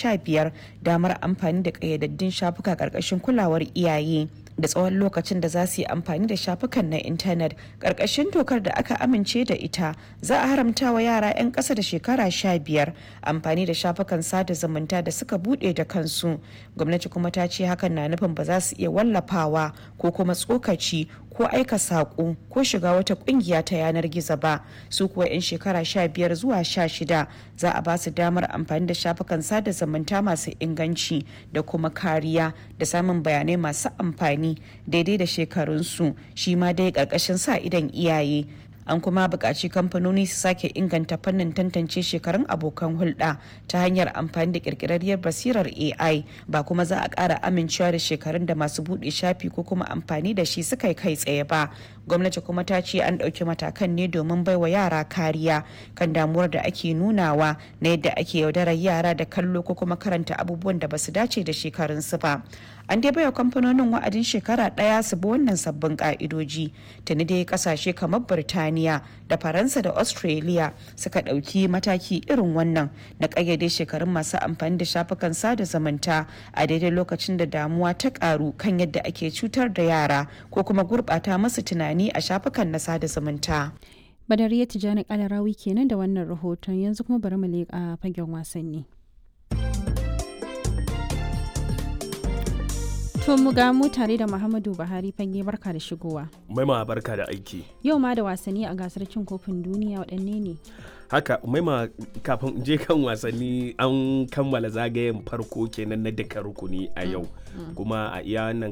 sha biyar damar amfani da ƙayyadaddun shafuka ƙarƙashin kulawar iyaye da tsawon lokacin da za su yi amfani da shafukan na intanet ƙarƙashin dokar da aka amince da ita za a haramta wa yara 'yan ƙasa da shekara sha biyar amfani da shafukan sada zumunta da suka buɗe da kansu gwamnati kuma ta ce hakan na nufin ba za su iya wallafawa ko kuma tsokaci ko aika saƙo ko shiga wata ƙungiya ta yanar gizo ba su kuwa 'yan shekara sha biyar zuwa sha shida za a ba su damar amfani da shafukan sada zumunta masu inganci da kuma kariya da samun bayanai masu amfani daidai da shekarunsu shi ma dai ƙarƙashin sa idan iyaye an kuma buƙaci kamfanoni su sake inganta fannin tantance shekarun abokan hulɗa ta hanyar amfani da ƙirƙirarriyar basirar ai ba kuma za a ƙara amincewa da shekarun da masu buɗe shafi ko kuma amfani da shi suka yi kai tsaye ba gwamnati kuma ta ce an ɗauki matakan ne domin baiwa yara kariya kan damuwar da ake nunawa na yadda ake yaudarar yara da kallo ko kuma karanta abubuwan da basu dace da shekarunsu ba an dai baiwa kamfanonin wa'adin shekara ɗaya su bi wannan sabbin ka'idoji tuni dai kasashe kamar birtaniya da faransa da australia suka ɗauki mataki irin wannan na ƙayyade shekarun masu amfani da shafukan sada zumunta a daidai lokacin da damuwa ta ƙaru kan yadda ake cutar da yara ko kuma gurɓata masu tunani a shafukan na sada zumunta. Badariya Tijjani Kalarawi kenan da wannan rahoton yanzu kuma bari mu leƙa fagen wasanni. To mu ga mu tare da Muhammadu Buhari fage barka da shigowa. Maima barka da aiki. Yau ma da wasanni a gasar cin kofin duniya waɗanne ne? Haka maima kafin je kan wasanni an kammala zagayen farko kenan na duka rukuni a yau. Kuma a iya nan